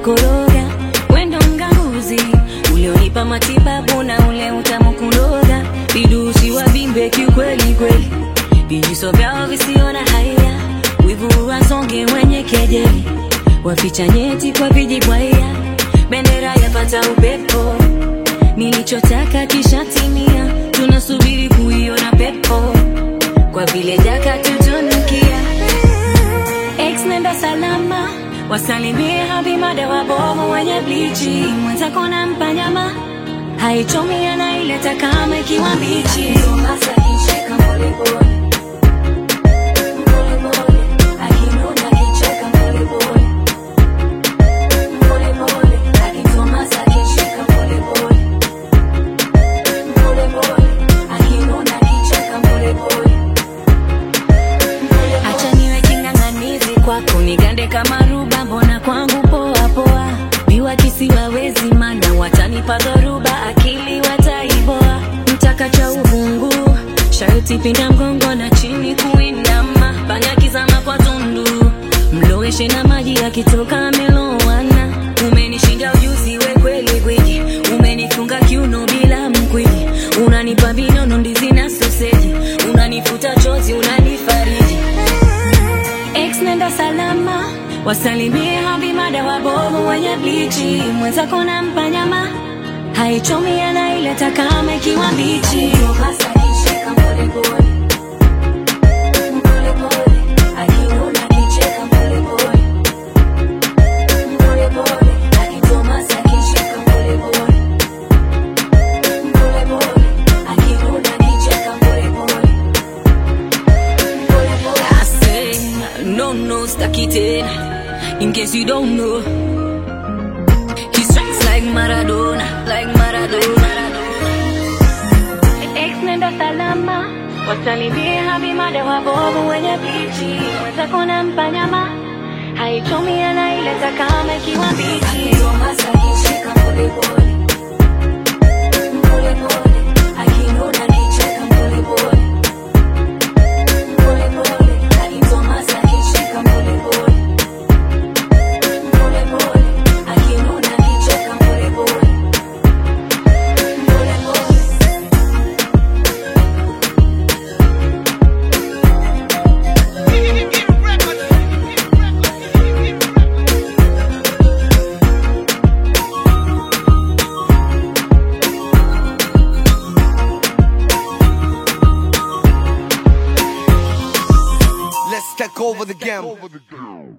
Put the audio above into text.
umenikoroga, wendo mganguzi ulionipa matibabu na ule utamu kuloga, vidusi wa bimbe kiukweli kweli, vijiso vyao visio na haya, wivu wasonge wenye kejeli, waficha nyeti kwa vijibwaya, bendera yapata upepo, nilichotaka kishatimia, tunasubiri kuiona pepo, kwa vile jaka tutunukia Ex nenda salama, wasalimie habimada wabovu wenye blichi, mwenzako nampa nyama haichomi, anaileta kama ikiwa mbichi. Acha niwe king'ang'anizi kwako, nigande kama ruba, mbona kwangu poa poa. Viwakisi wawezi, mana watanipa dhoruba, akili wataiboa. Mtaka cha uvungu, sharti pinda mgongo na chini kuinama, panya kizama kwa tundu, mloweshe na maji yakitoka amelowana. Umenishinda ujuzi, we kweli gwiji, umenifunga kiuno bila mkwiji, unanipa vinono, ndizi na soseji, unanifuta chozi, unanifariji Ex nenda salama, wasalimie habimada wabovu wenye blichi, mwenzako nampa nyama haichomi, anaileta kama ikiwa mbichi. I say, no, no, staki tena. In case you don't know, he strikes like Maradona, like Maradona. Ex nenda salama, wasalimie habimada wabovu wenye blichi, mwenzako nampa nyama haichomi, anaileta kama ikiwa mbichi. Let's take over the game.